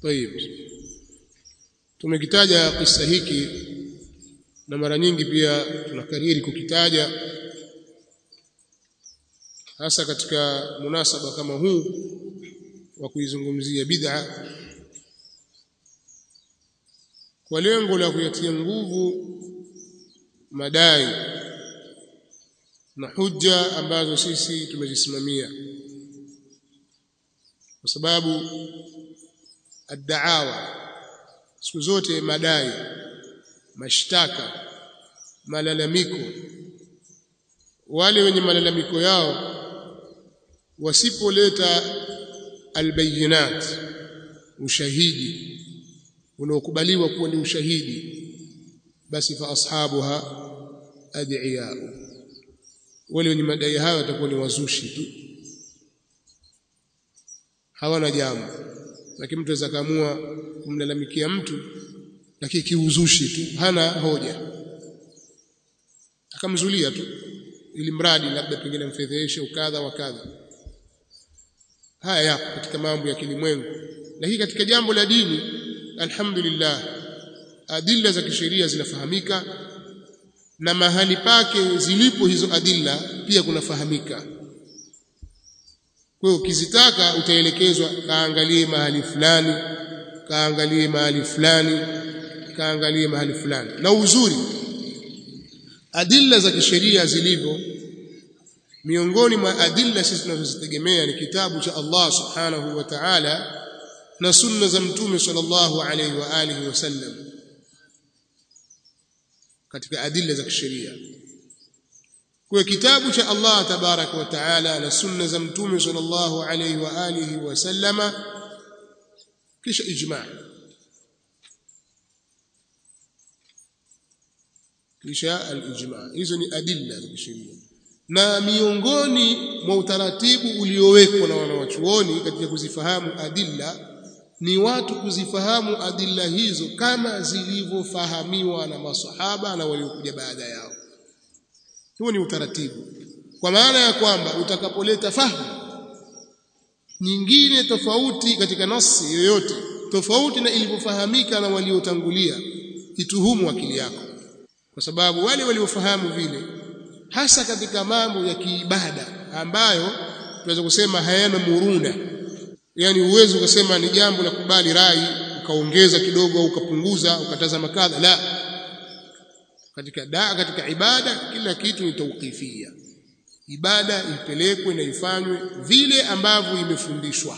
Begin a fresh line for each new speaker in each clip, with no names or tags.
طيب tumekitaja kisa hiki na mara nyingi pia tunakariri kukitaja hasa katika munasaba kama huu wa kuizungumzia bid'a kwa lengo la kuyatia nguvu madai na hujja ambazo sisi tumezisimamia kwa sababu ad-da'awa siku zote madai mashtaka malalamiko wale wenye malalamiko yao wasipoleta albayinat ushahidi unaokubaliwa kuwa ni ushahidi basi fa ashabuha ad'iya wale wenye madai hayo watakuwa ni wazushi tu hawana jambo lakini mtu aweza kaamua kumlalamikia mtu lakini kiuzushi tu hana hoja akamzulia tu ili mradi labda pengine mfedheshe ukadha wa kadha haya yapo katika mambo ya kilimwengu lakini katika jambo la dini alhamdulillah adilla za kisheria zinafahamika na mahali pake zilipo hizo adilla pia kunafahamika kwa hiyo ukizitaka utaelekezwa kaangalie mahali fulani kaangalie mahali fulani kaangalie mahali fulani na uzuri adilla za kisheria zilivyo miongoni mwa adilla sisi tunazozitegemea ni kitabu cha Allah subhanahu wa ta'ala na sunna za mtume sallallahu alayhi wa alihi wasallam katika adilla za kisheria kwa kitabu cha Allah tabaraka wa taala na sunna za mtume sallallahu alayhi wa alihi wasallama kisha ijma' kisha al-ijma' hizo ni adilla za kisheria na miongoni mwa utaratibu uliowekwa na wanawachuoni katika kuzifahamu adilla ni watu kuzifahamu adilla hizo kama zilivyofahamiwa na masahaba na waliokuja baada yao huo ni utaratibu kwa maana ya kwamba utakapoleta fahamu nyingine tofauti katika nasi yoyote tofauti na ilivyofahamika na waliotangulia ituhumu akili yako kwa sababu wale waliofahamu vile hasa katika mambo ya kiibada ambayo tunaweza kusema hayana muruna yani uwezo ukasema ni jambo la kubali rai ukaongeza kidogo au ukapunguza ukatazama kadha la katika daa katika ibada kila kitu ni tauqifia ibada ipelekwe na ifanywe vile ambavyo imefundishwa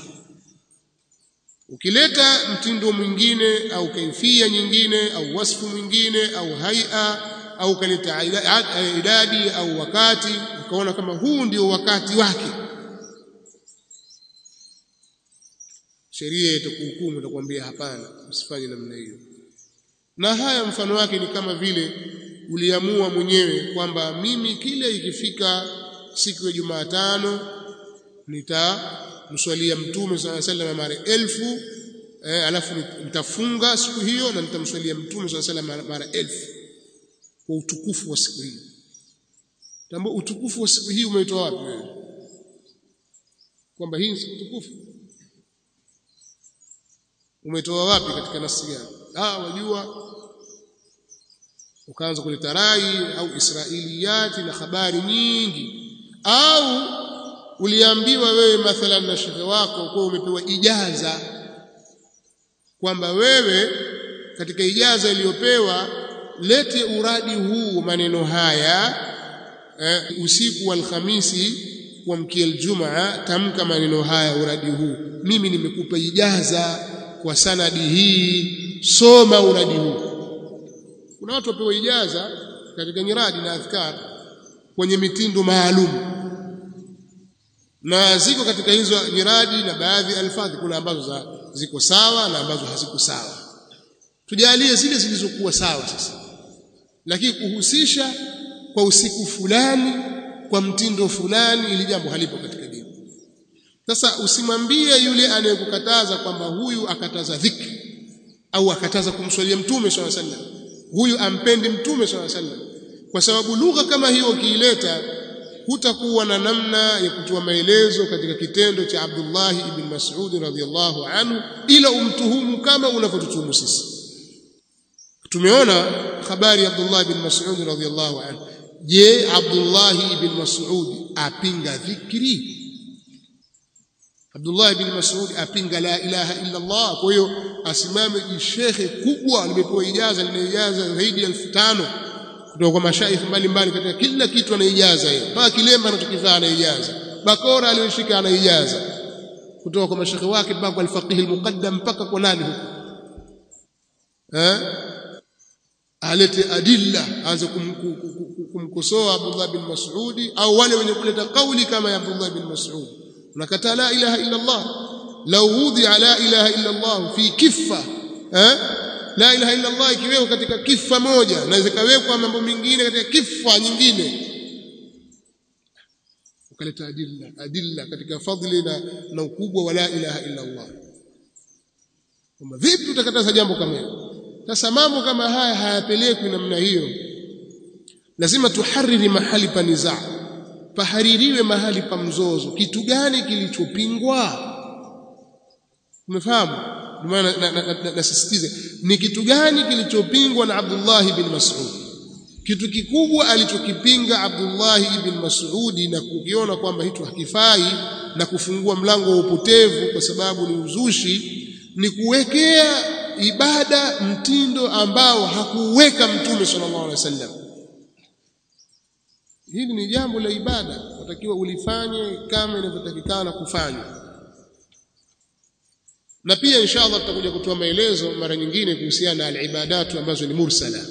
ukileta mtindo mwingine au kaifia nyingine au wasfu mwingine au haia au kaleta idadi au wakati ukaona kama huu ndio wakati wake sheria itakuhukumu itakwambia hapana usifanye namna hiyo na haya mfano wake ni kama vile uliamua mwenyewe kwamba mimi kile ikifika siku ya Jumatano nitamswalia mtume swalla sallam mara elfu eh, alafu nitafunga siku hiyo na nitamswalia mtume swalla sallam mara elfu kwa utukufu wa siku hiyo tambo utukufu wa siku hii umeitoa wapi wewe kwamba hii ni siku tukufu umetoa wapi katika nafsi gani ah wajua ukaanza kuleta rai au israiliyati na habari nyingi au uliambiwa wewe mathalan na shekhe wako kwa umepewa ijaza kwamba wewe katika ijaza iliyopewa lete uradi huu maneno haya eh, usiku wa alhamisi kuamkia aljumaa tamka maneno haya uradi huu mimi nimekupa ijaza kwa sanadi hii soma uradi huu kuna watu wapewa ijaza katika nyiradi na adhkar kwenye mitindo maalum na ziko katika hizo nyiradi na baadhi alfadhi kuna ambazo za, ziko sawa na ambazo haziko sawa tujalie zile zilizokuwa sawa sasa lakini kuhusisha kwa usiku fulani kwa mtindo fulani ili jambo halipo katika dini sasa usimwambie yule anayekukataza kwamba huyu akataza dhikri au akataza kumswalia mtume swalla sallam huyu ampendi mtume swalla sallam kwa sababu lugha kama hiyo ukiileta hutakuwa na namna ya kutoa maelezo katika kitendo cha Abdullah ibn Mas'ud radhiyallahu anhu ila umtuhumu kama unavyotutuhumu sisi tumeona habari ya Abdullah ibn Mas'ud radhiyallahu anhu je Abdullah ibn Mas'ud apinga dhikri Abdullah ibn Mas'ud apinga la ilaha illa Allah kwa hiyo asimame jishekhe kubwa limepewa ijaza lina ijaza zaidi ya 1500 kutoka kwa mashaikh mbalimbali katika kila kitu anaijaza hiyo mpaka kilemba anachokivaa anaijaza bakora aliyoshika anaijaza kutoka kwa mashaikh wake mpaka kwa al-faqih al-muqaddam mpaka kwa nani huko eh alete adilla aanze kumkosoa Abdullah bin Mas'ud au wale wenye kuleta kauli kama ya Abdullah bin Mas'ud unakataa la ilaha illa Allah law wudhi'a la ilaha illa Allah fi kiffa eh la ilaha illa Allah ikiwekwa katika kifa moja na zikawekwa mambo mengine katika kifa nyingine ukaleta adilla adilla katika fadhili na, na ukubwa wa la ilaha illa Allah kama vipi utakataza jambo kama hilo sasa mambo kama haya hayapelekwi namna hiyo lazima tuhariri mahali pa nizaa pahaririwe mahali pa mzozo kitu gani kilichopingwa umefahamu maana nasisitize ni kitu gani kilichopingwa na Abdullah ibn Mas'ud kitu kikubwa alichokipinga Abdullah ibn Mas'ud na kukiona kwamba hicho hakifai na kufungua mlango wa upotevu kwa sababu ni uzushi ni kuwekea ibada mtindo ambao hakuweka mtume sallallahu alaihi wasallam hili ni jambo la ibada unatakiwa ulifanye kama inavyotakikana kufanywa na pia inshallah tutakuja kutoa maelezo mara nyingine kuhusiana na alibadatu ambazo ni mursala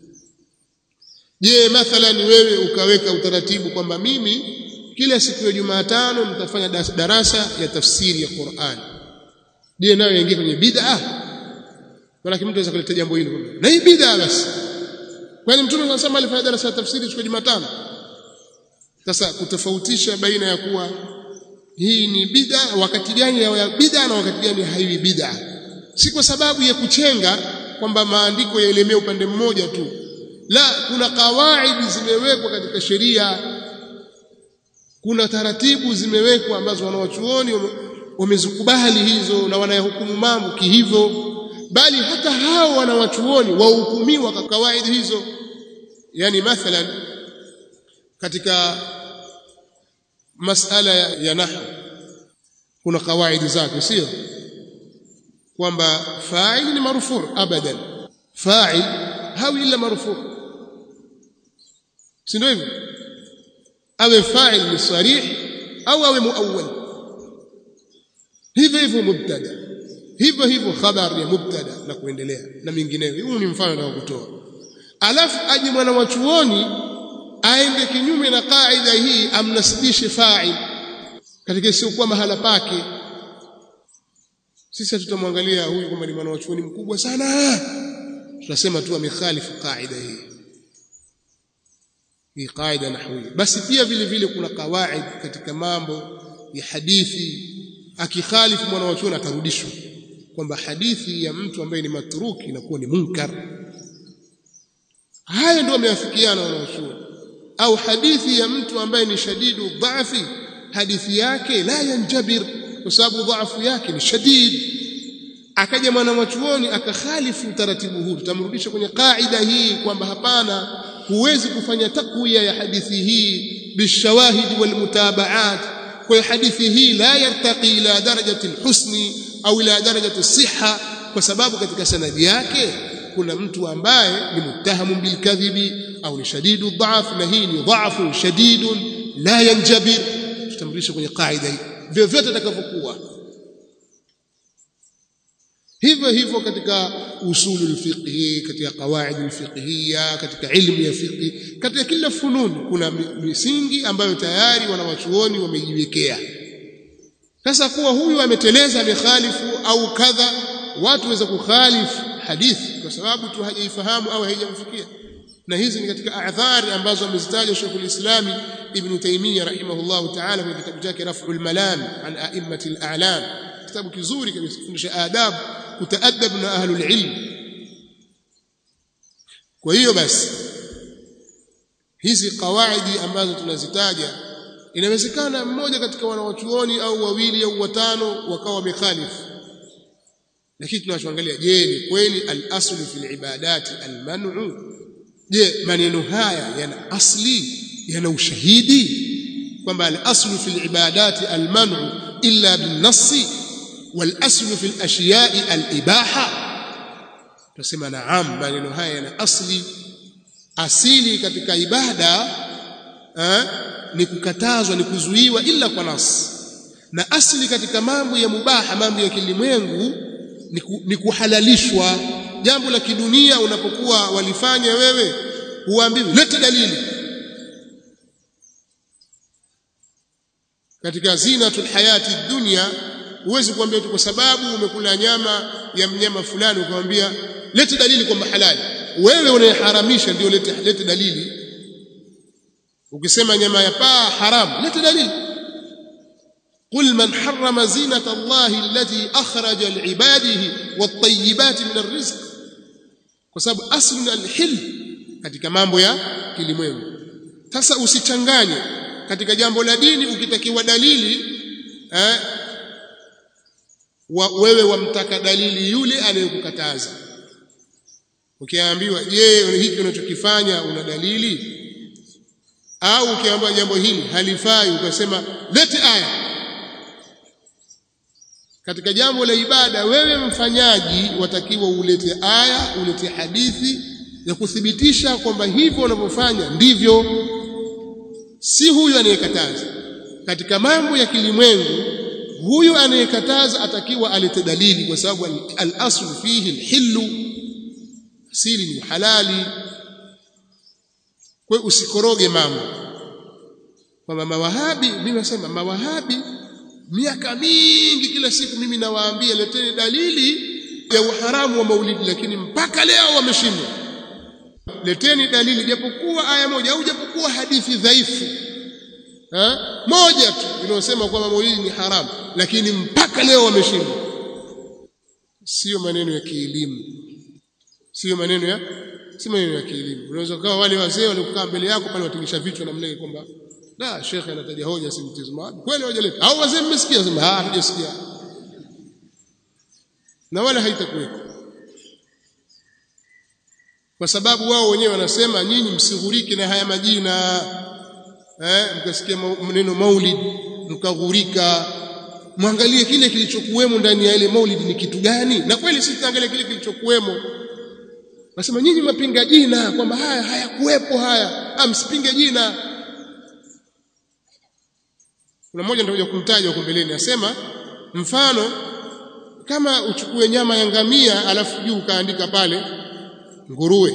je mathalan wewe ukaweka utaratibu kwamba mimi kila siku ya Jumatano nitafanya darasa ya tafsiri ya Qur'an je nayo yaingia kwenye bid'a maana mtu anaweza kuleta jambo hilo na hii bid'a basi kwani mtume anasema alifanya darasa ya tafsiri siku ya Jumatano sasa kutofautisha baina ya kuwa hii ni bid'a wakati gani ya bid'a na wakati gani haiwi bid'a si kwa sababu ya kuchenga kwamba maandiko yaelemea upande mmoja tu la kuna kawaidi zimewekwa katika sheria kuna taratibu zimewekwa ambazo wanawachuoni wamezikubali hizo na wanayahukumu mambo kihivyo bali hata hao wanawachuoni wahukumiwa kwa kawaidi hizo yani mathalan katika masala ya, ya nahwu kuna kawaidi zake sio kwamba fa'il ni marfu abadan fa'il hawi illa marfu si ndio hivyo awe fa'il ni sarih au awe muawwal hivyo hivyo mubtada hivyo hivyo khabar ya mubtada na kuendelea na mingineyo huu ni mfano na kutoa alafu aje mwana wa chuoni aende kinyume na kaida hii amnasibishe fa'il katika isiyokuwa mahala pake sisi tutamwangalia huyu kwamba ni mwana wa chuoni mkubwa sana tunasema tu amekhalifu kaida hii hii kaida nahwi basi pia vile vile kuna kawaid katika mambo ya hadithi akikhalifu mwana wa chuoni atarudishwa kwamba hadithi ya mtu ambaye ni matruki inakuwa ni munkar haya ndio wameafikiana wanaochuoni au hadithi ya mtu ambaye ni shadidu dhafi hadithi yake la yanjabir kwa sababu dhaifu yake ni shadid akaja mwana wachuoni akakhalifu utaratibu huu tutamrudisha kwenye kaida hii kwamba hapana huwezi kufanya takwiya ya hadithi hii bishawahidi walmutabaat kwa hadithi hii la yartaqi ila darajati alhusni au ila darajati siha kwa sababu katika sanadi yake kuna mtu ambaye ni muttahamu bilkadhibi au ni shadidu dhaf na hii ni dhafu shadidun la yanjabir tutamrudisha kwenye kaida hii vyovyote atakavyokuwa hivyo hivyo katika usulu alfiqhi katika qawaid alfiqhiyya katika ilmu ya fiqhi katika kila fununi kuna misingi ambayo tayari wanawachuoni wamejiwekea sasa kuwa huyu ameteleza amekhalifu au kadha watu waweza kukhalifu hadithi kwa sababu tu hajaifahamu au haijamfikia na hizi ni katika a'dhari ambazo amezitaja Sheikh Islami Ibn Taymiyyah rahimahullah ta'ala kwenye kitabu chake Raf'ul Malam an a'immatil a'lam kitabu kizuri kabisa kufundisha adab kutaadab na ahlul ilm kwa hiyo basi hizi kawaidi ambazo tunazitaja inawezekana mmoja katika wanawachuoni au wawili au watano wakawa wamekhalifu lakini tunachoangalia je ni kweli al-aslu fil ibadati al-man'u je maneno haya yana asli yana ushahidi kwamba al-aslu fil ibadati al-man'u illa bin-nassi wal-aslu fil ashiya'i al-ibaha tunasema naam maneno haya yana asli asili katika ibada eh, ni kukatazwa ni kuzuiwa ila kwa nasi na asili katika mambo ya mubaha mambo ya kilimwengu ni, ku, ni kuhalalishwa jambo la kidunia unapokuwa walifanya wewe huambiwi lete dalili katika zinatul hayati dunya huwezi kuambia tu kwa sababu umekula nyama ya mnyama fulani ukamwambia lete dalili kwamba halali wewe unayeharamisha ndio lete, lete dalili ukisema nyama ya paa haram lete dalili قل من حرم زينة الله التي أخرج لعباده والطيبات من الرزق وسبب أصل الحل katika mambo ya kilimwengu sasa usichanganye katika jambo la dini ukitakiwa dalili eh, wa, wewe wamtaka dalili yule anayekukataza ukiambiwa je hiki unachokifanya una dalili au ukiambiwa jambo hili halifai ukasema lete aya katika jambo la ibada wewe mfanyaji watakiwa ulete aya ulete hadithi ya kuthibitisha kwamba hivyo unavyofanya ndivyo si huyu anayekataza katika mambo ya kilimwengu huyu anayekataza atakiwa alete dalili kwa sababu al-aslu fihi al-hillu asili ni halali kwa usikoroge mambo kwamba mawahabi mimi nasema mawahabi miaka mingi kila siku mimi nawaambia leteni dalili ya uharamu wa maulidi lakini mpaka leo wameshindwa leteni dalili japokuwa aya moja au japokuwa hadithi dhaifu ha? moja tu inayosema kwamba maulidi ni haramu lakini mpaka leo wameshindwa sio maneno ya kielimu sio maneno ya si maneno ya kielimu unaweza kuwa wale wazee waliokaa mbele yako pale watingisha vichwa namna hiyo kwamba la shekhe anataja hoja si mtizamo kweli hawajaleta au wazee mmesikia sema ah hatujasikia na wala haitakuwepo kwa sababu wao wenyewe wanasema nyinyi msighurike na haya majina eh mkasikia neno maulid mkaghurika mwangalie kile kilichokuwemo ndani ya ile maulid ni kitu gani na kweli sisi tuangalie kile kilichokuwemo nasema nyinyi mapinga jina kwamba haya hayakuwepo haya ah msipinge jina kuna mmoja ndio kumtaja huko mbeleni asema mfano kama uchukue nyama ya ngamia alafu juu ukaandika pale nguruwe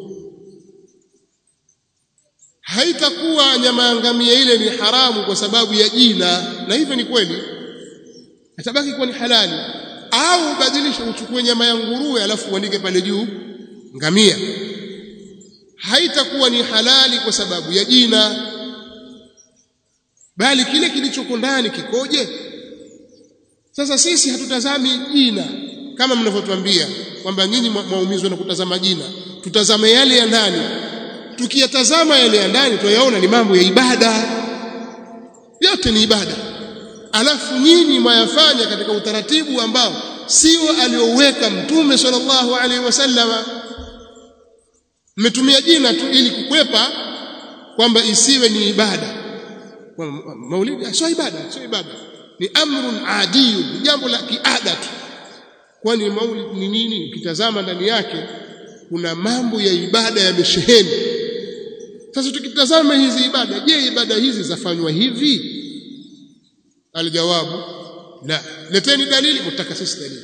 haitakuwa nyama ya ngamia ile ni haramu kwa sababu ya jina na hivyo ni kweli itabaki kuwa ni halali au badilisha uchukue nyama ya nguruwe alafu uandike pale juu ngamia haitakuwa ni halali kwa sababu ya jina bali kile kilichoko ndani kikoje sasa sisi hatutazami jina kama mnavyotuambia kwamba nyinyi mwaumizwa na kutazama jina tutazame yale ya ndani tukiyatazama yale ya ndani tuyaona ni mambo ya ibada yote ni ibada alafu nyinyi mwayafanya katika utaratibu ambao sio alioweka mtume sallallahu alaihi wasallama mmetumia jina tu ili kukwepa kwamba isiwe ni ibada maulidi sio ibada sio ibada ni amrun adiyun ni jambo la kiada tu kwani maulid ni nini ukitazama ndani yake kuna mambo ya ibada yamesheheni sasa tukitazama hizi ibada je ibada hizi zafanywa hivi aljawabu la leteni dalili mtaka sisi dalili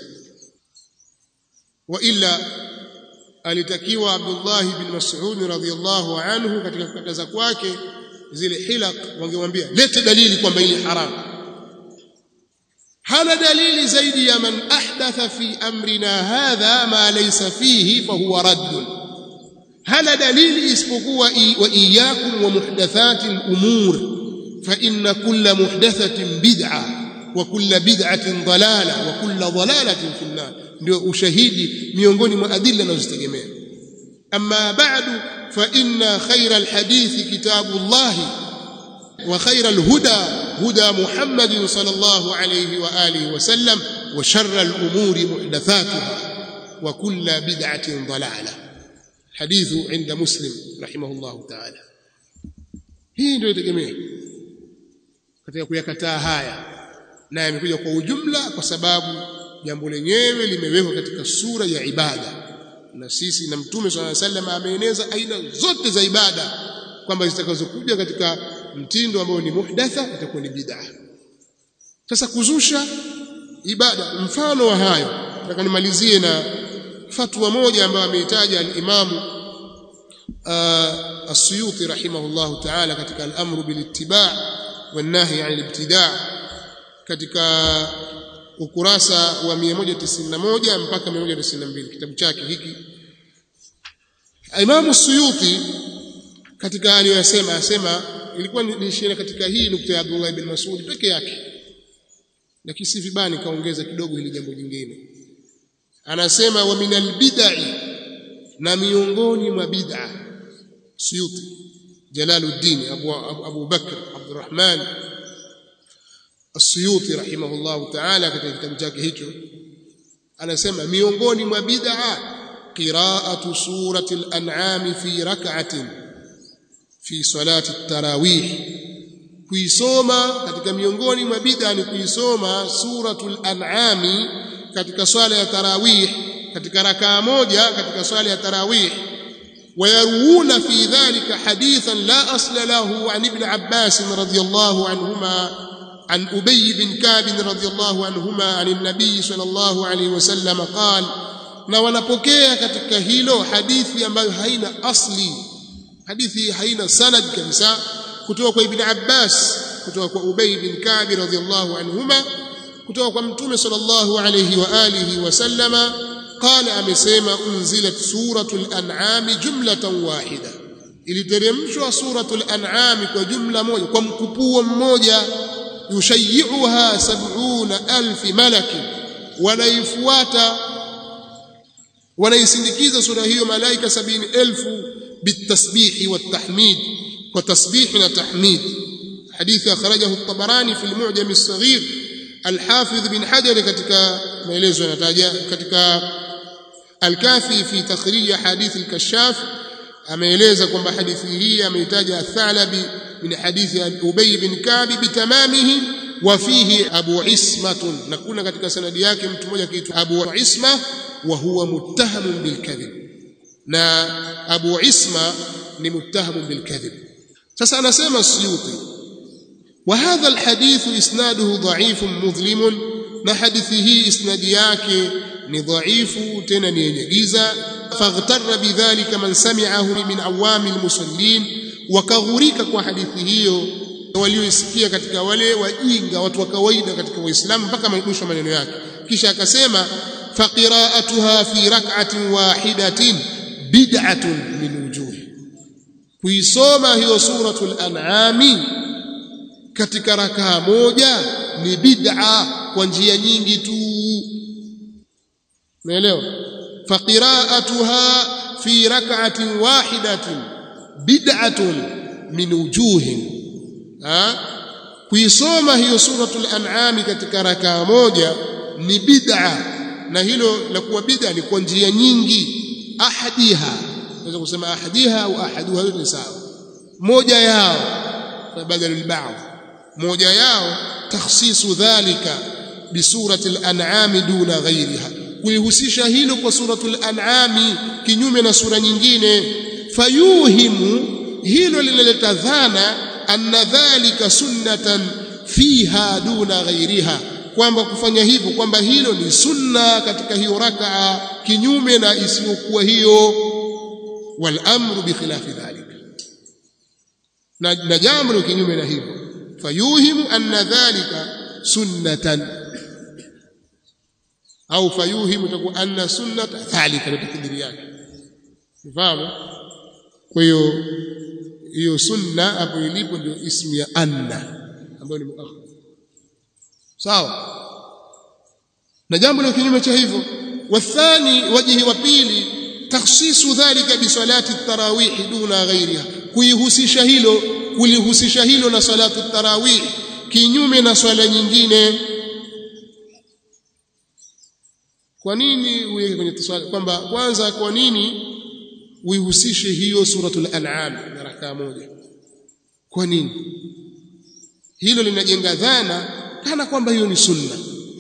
wa illa alitakiwa Abdullah bin Mas'ud radhiyallahu anhu katika kukataza kwake zile hilaq wangemwambia lete dalili kwamba hili haramu hana dalili zaidi ya man ahdatha fi amrina hadha ma laysa fihi fa huwa radd hana dalili isipokuwa wa iyyakum wa muhdathati al-umur fa inna kulla muhdathatin bid'a wa kulla bid'atin dalala wa kulla dalalatin fi an-nar ndio ushahidi miongoni mwa adilla nazozitegemea أما بعد فإن خير الحديث كتاب الله وخير الهدى هدى محمد صلى الله عليه وآله وسلم وشر الأمور محدثاتها وكل بدعة ضلالة حديث عند مسلم رحمه الله تعالى hii ndio itegemea katika kuyakataa haya na yamekuja kwa ujumla kwa sababu jambo lenyewe limewekwa katika sura ya ibada na sisi na mtume swalla sallam ameeneza aina zote za ibada kwamba zitakazokuja katika mtindo ambao ni muhdatha itakuwa ni bid'a sasa kuzusha ibada mfano wa hayo nataka nimalizie na fatwa moja ambayo ameitaja al-Imam as-Suyuti rahimahullahu ta'ala katika al-amru bil ittiba' wan nahy 'anil ibtida' katika ukurasa wa 191 mpaka 192 kitabu chake hiki Imam Suyuti katika aliyosema asema ilikuwa niishia katika hii nukta ya Abdullah ibn Mas'ud peke yake lakini si vibani kaongeza kidogo hili jambo jingine anasema wa minal bid'i na miongoni mwa bid'a Suyuti Jalaluddin Abu Abu Bakr Abdurrahman As-Suyuti rahimahullahu ta'ala katika kitabu chake hicho anasema miongoni mwa bid'a qira'atu surati al-an'am fi rak'atin fi salati at-tarawih kuisoma katika miongoni mwa bid'a ni kuisoma suratul an'am katika swala ya tarawih katika rakaa moja katika swala ya tarawih ويروون في ذلك حديثا لا أصل له عن ابن عباس رضي الله عنهما عن أبي بن كعب رضي الله عنهما عن النبي صلى الله عليه وسلم قال na wanapokea katika hilo hadithi ambayo haina asli hadithi haina sanad kabisa kutoka kwa ibn Abbas kutoka kwa Ubay bin Ka'b radhiyallahu anhuma kutoka kwa mtume sallallahu alayhi wa alihi wasallama qala amesema unzilat suratul an'am jumlatan wahida iliteremshwa suratul an'am kwa jumla moja kwa mkupuo mmoja yushayi'uha sab'una alf malaki wanaifuata wanaisindikiza sura hiyo malaika sabini elfu bitasbihi watahmid kwa tasbihi na tahmid hadithi akhrajahu at-tabarani fi al-mu'jam as-saghir al-hafidh bin hajar katika maelezo yanataja katika al-kafi fi takhrij hadith al-kashaf ameeleza kwamba hadithi hii ameitaja athalabi min hadithi ubay bin ka'b bitamamihi wa fihi abu ismatun na kuna katika sanadi yake mtu mmoja kiitwa abu isma wa huwa muttahamun bil kadhib na abu isma ni muttahamun bil kadhib sasa anasema suyuti wa hadha al hadith isnaduhu dha'if mudhlim na hadithi hii isnadi yake ni dhaifu tena ni yenye giza faghtarra bidhalika man sami'ahu min awami almusallin wakaghurika kwa hadithi hiyo walioisikia katika wale wajinga watu wa kawaida katika waislamu mpaka mwisho maneno yake kisha akasema faqira'atuha fi rak'atin wahidatin bid'atun min wujuh kuisoma hiyo suratul an'ami katika rakaa moja ni bid'a kwa njia nyingi tu umeelewa faqira'atuha fi rak'atin wahidatin bid'atun min wujuhin ha kuisoma hiyo suratul an'am katika rakaa moja ni bid'a na hilo la kuwa bid'a ni kwa njia nyingi ahadiha naweza kusema ahadiha au ahaduha ni sawa moja yao badala al-ba'd moja yao takhsisu dhalika bisurati al-an'am duna ghayriha kuihusisha hilo kwa suratul an'am kinyume na sura nyingine fayuhimu hilo linaleta dhana anna dhalika sunnatan fiha duna ghairiha kwamba kufanya hivyo kwamba hilo ni sunna katika hiyo rakaa kinyume na isiyokuwa hiyo wal amru bi khilafi dhalika na, na jambo ni kinyume na hivyo fayuhimu anna dhalika sunnatan au fayuhimu takuwa anna sunnata dhalika ni takdiri yake unafahamu kwa hiyo hiyo sunna hapo ilipo ndio ismu ya anna ambayo ni muakhar sawa na jambo la kinyume cha hivyo wathani wajihi wa pili takhsisu dhalika bi salati tarawih duna ghairiha kuihusisha hilo kulihusisha hilo na salatu tarawih kinyume na swala nyingine kwa nini uweke kwenye swala kwamba kwanza kwa nini uihusishe hiyo suratul an'am na rakaa moja kwa nini hilo linajenga dhana kana kwamba hiyo ni sunna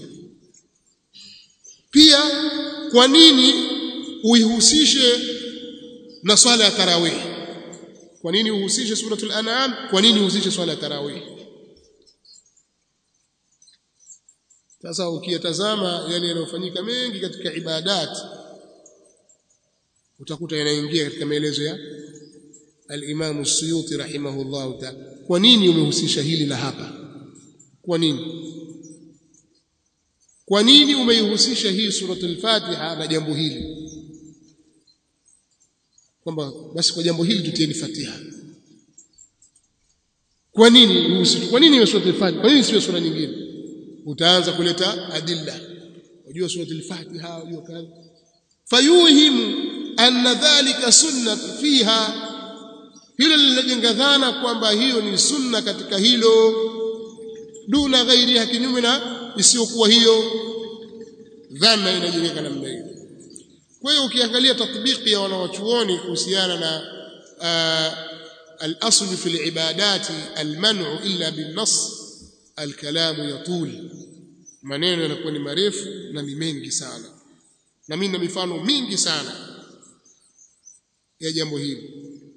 pia kwa nini uihusishe na swala ya tarawih kwa nini uhusishe suratul an'am kwa nini uhusishe swala ya tarawih sasa ukiyatazama yale yanayofanyika mengi katika ibadat utakuta yanaingia katika maelezo ya al-Imam Suyuti rahimahullah ta'ala kwa nini umehusisha hili la hapa kwa nini kwa nini umeihusisha hii suratul Fatiha na jambo hili kwamba basi kwa jambo hili tutieni Fatiha kwa nini uhusishe kwa nini suratul Fatiha kwa nini sio sura nyingine utaanza kuleta adilla unajua suratul Fatiha unajua kadha fayuhimu anna dhalika sunnah fiha hilo linajenga dhana kwamba hiyo ni sunna katika hilo duna ghairiha kinyume na isiyokuwa hiyo dhana inajengeka namna hiyo kwa hiyo ukiangalia tatbiki ya wanawachuoni kuhusiana na al-asl fi al-ibadati al-man'u illa bin-nass al-kalamu yatul maneno yanakuwa ni marefu na ni mengi sana na mimi na mifano mingi sana ya jambo hili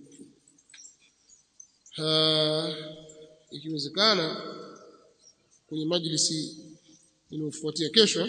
ikiwezekana kwenye majlisi inayofuatia kesho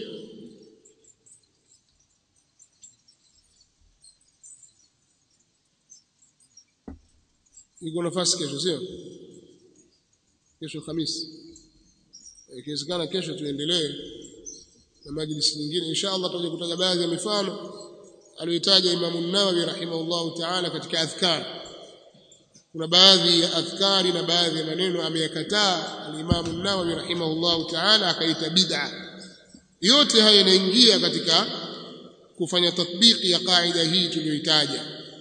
iko nafasi kesho sio kesho Hamisi ikiwezekana kesho tuendelee na majlisi nyingine insha Allah tutaje kutaja baadhi ya mifano aliyotaja Imam an-Nawawi rahimahullahu ta'ala katika adhkar kuna baadhi ya adhkari na baadhi ya maneno ameyakataa al-Imam an-Nawawi rahimahullahu ta'ala akaita bid'a yote haya yanaingia katika kufanya tatbiki ya kaida hii tuliyoitaja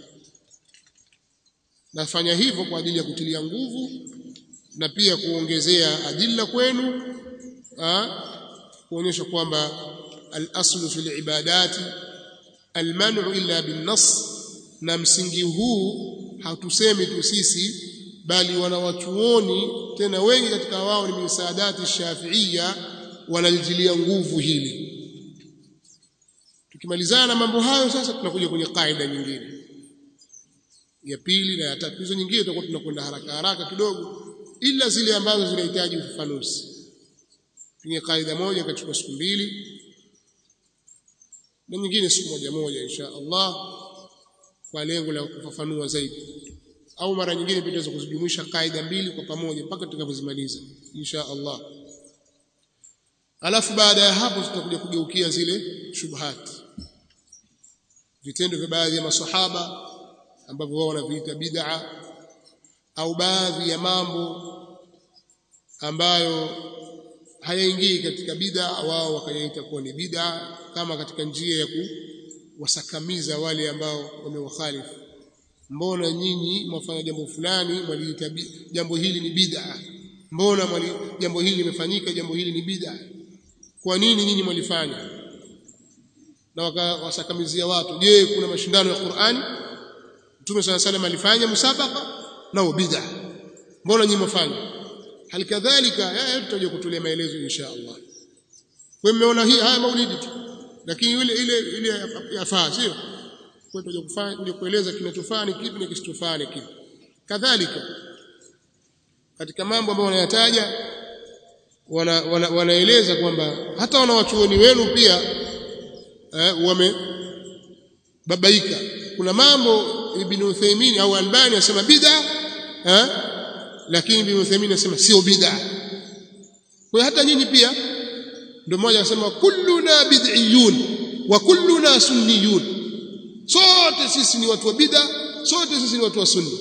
nafanya hivyo kwa ajili ya kutilia nguvu na pia kuongezea adilla kwenu kuonyesha kwamba al-aslu fil ibadati al-man'u illa bin-nass na msingi huu hatusemi tu sisi bali wanawachuoni tena wengi katika wao ni misaadati shafiia wanalijilia nguvu hili tukimalizana na mambo hayo sasa tunakuja kwenye kaida nyingine ya pili na ya tatu hizo nyingine tutakuwa tunakwenda haraka haraka kidogo ila zile ambazo zinahitaji ufafanuzi kwenye kaida moja kachukua siku mbili na nyingine siku moja moja insha Allah kwa lengo la kufafanua zaidi au mara nyingine pia tunaweza kuzijumuisha kaida mbili kwa pamoja mpaka tutakapozimaliza insha Allah alafu baada ya hapo tutakuja kugeukia zile shubhat vitendo vya baadhi ya masahaba ambavyo wao wanaviita bid'a au baadhi ya mambo ambayo hayaingii katika bid'a wao wakayaita kuwa ni bid'a kama katika njia ya kuwasakamiza wale ambao wamewakhalifu mbona nyinyi mwafanya jambo fulani mwaliita jambo hili ni bid'a mbona mwali jambo hili limefanyika jambo hili ni bid'a kwa nini nyinyi mwalifanya na wakawasakamizia watu je kuna mashindano ya Qur'ani Mtume صلى الله عليه alifanya musabaka nao bid'a mbona nyinyi mwafanya halikadhalika yeye tutaje kutulia maelezo insha Allah kwa mmeona hii haya maulidi tu lakini ile ile ile yafaa sio kwa tutaje kufanya ndio kueleza kinachofaa ni kipi na kisichofaa ni kipi kadhalika katika mambo ambayo wanayataja wana, wana, wanaeleza kwamba hata wanawachuoni wenu pia eh, wamebabaika kuna mambo Ibn Uthaymeen au Albani anasema bid'a eh lakini Ibn Uthaymeen anasema sio bid'a kwa hata nyinyi pia ndio mmoja anasema kulluna bid'iyun wa kulluna sunniyun sote sisi ni watu wa bid'a sote sisi ni watu wa sunni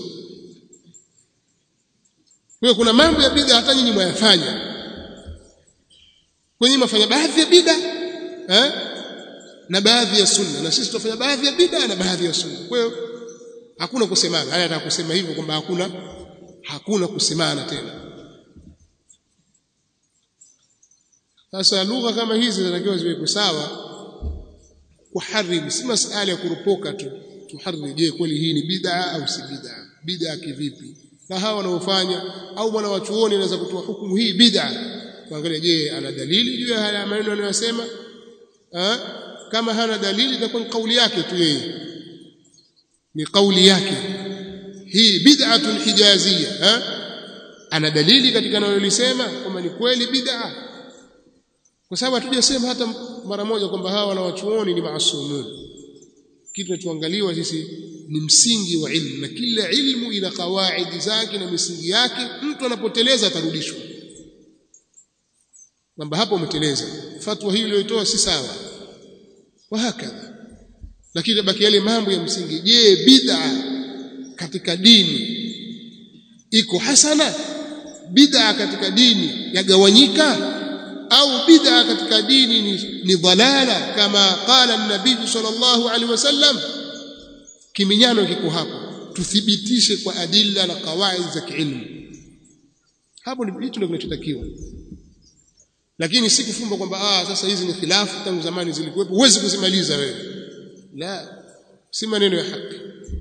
kwa kuna mambo ya bid'a hata nyinyi mwayafanya kwenye mafanya baadhi ya bid'a eh na baadhi ya sunna na sisi tunafanya baadhi ya bid'a na baadhi ya sunna kwa hiyo hakuna kusemana haya nataka kusema hivyo kwamba hakuna hakuna kusemana tena sasa lugha kama hizi zinatakiwa ziwekwe sawa kuhariri si masala ya kurupoka tu tuhariri je kweli hii ni bid'a au si bid'a bid'a kivipi na hawa wanaofanya au mwana wa chuoni anaweza kutoa hukumu hii bid'a kuangalia je ana dalili juu ya haya maneno anayosema kama hana dalili itakuwa ni kauli yake tu yeye ni kauli yake hii bid'atun hijazia ha? ana dalili katika analolisema kwamba ni kweli bid'a kwa sababu hatujasema hata mara moja kwamba hawa wanawachuoni ni maasumun kitu tunachoangaliwa sisi ni msingi wa ilmu na kila ilmu ina kawaidi zake na misingi yake mtu anapoteleza atarudishwa kwamba hapo umeteleza fatwa hii uliyotoa si sawa wa hakadha lakini baki yale mambo ya msingi je bid'a katika dini iko hasana bid'a katika dini yagawanyika au bid'a katika dini ni, ni dhalala kama qala an-nabii sallallahu alaihi wasallam kiminyano kiko hapo tuthibitishe kwa adilla na kawaid za kiilmu hapo hicho ndio kinachotakiwa lakini si kufumba kwamba ah sasa hizi ni khilafu tangu zamani zilikuwepo huwezi kuzimaliza wewe la si maneno ya haki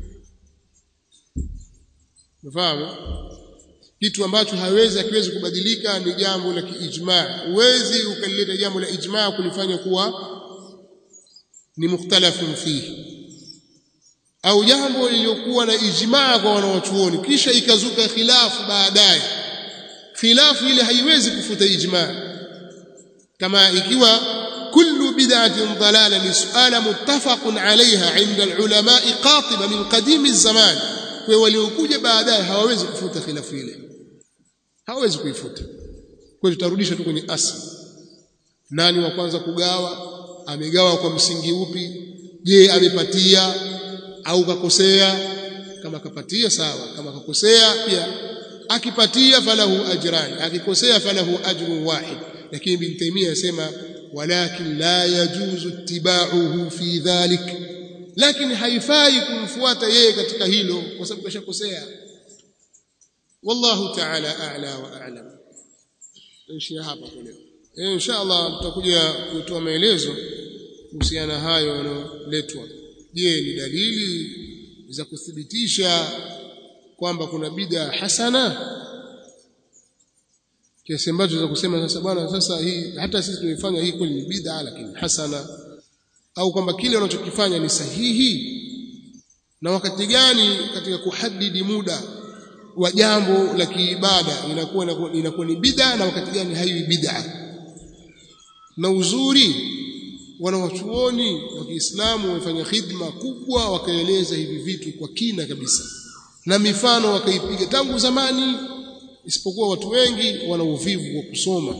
unafahamu kitu ambacho hawezi akiwezi kubadilika ni jambo la kiijmaa huwezi ukalileta jambo la ijmaa kulifanya kuwa ni mukhtalafun fihi au jambo lililokuwa na ijmaa kwa wanawachuoni kisha ikazuka khilafu baadaye khilafu ile haiwezi kufuta ijmaa kama ikiwa kullu bid'atin dalala ni suala muttafaqun alaiha inda alulama qatiba min qadimi zaman kwa waliokuja baadaye hawawezi kufuta khilafu ile hawawezi kuifuta kwa hiyo tutarudisha tu kwenye asli nani wa kwanza kugawa amegawa kwa msingi upi je amepatia au kakosea kama kapatia sawa kama kakosea pia akipatia falahu ajran akikosea falahu ajrun wahid lakini ibn taymiyyah yasema walakin la yajuzu ittiba'uhu fi dhalik lakini haifai kumfuata yeye katika hilo kwa sababu kashakosea wallahu ta'ala a'la wa a'lam tuishia hapa kwa leo eh inshallah tutakuja kutoa maelezo kuhusiana hayo yanayoletwa je ni dalili za kuthibitisha kwamba kuna bid'a hasana kiasi ambacho za kusema sasa bwana sasa hii hata sisi tumefanya hii kweli ni bid'a lakini hasana au kwamba kile wanachokifanya ni sahihi na wakati gani katika kuhadidi muda wa jambo la kiibada inakuwa inakuwa ni bid'a na wakati gani haiwi bid'a na uzuri wanawachuoni wa Kiislamu wamefanya khidma kubwa wakaeleza hivi vitu kwa kina kabisa na mifano wakaipiga tangu zamani isipokuwa watu wengi wana uvivu wa kusoma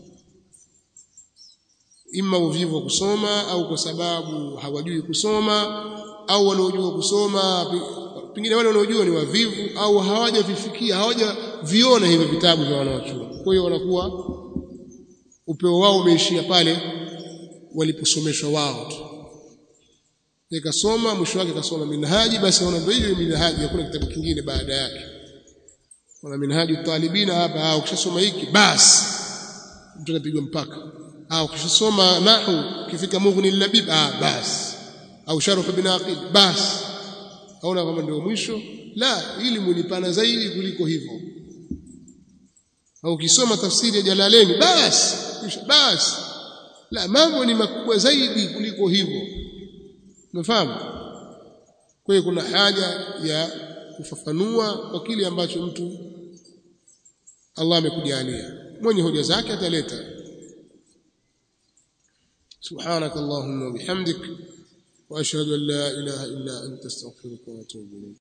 ima uvivu wa kusoma au kwa sababu hawajui kusoma au wanaojua kusoma pengine wale wanaojua ni wavivu au hawajavifikia hawajaviona hivi vitabu vya wanawachuoni kwa hiyo wanakuwa upeo wao umeishia pale waliposomeshwa wao tu ikasoma mwisho wake kasoma minhaji basi wana ndio hiyo minhaji hakuna kitabu kingine baada yake wana minhaji talibina hapa au ukishasoma hiki basi mtu anapigwa mpaka au ukishasoma nahu kifika mughni labib ah basi au sharh ibn aqil basi haona kama ndio mwisho la ili mulipana zaidi kuliko hivyo au ukisoma tafsiri ya Jalalaini basi basi la mambo ni makubwa zaidi kuliko hivyo umefahamu kwa hiyo kuna haja ya kufafanua kwa kile ambacho mtu Allah amekujalia mwenye hoja zake ataleta سبحانك اللهم وبحمدك واشهد ان لا اله الا انت استغفرك واتوب اليك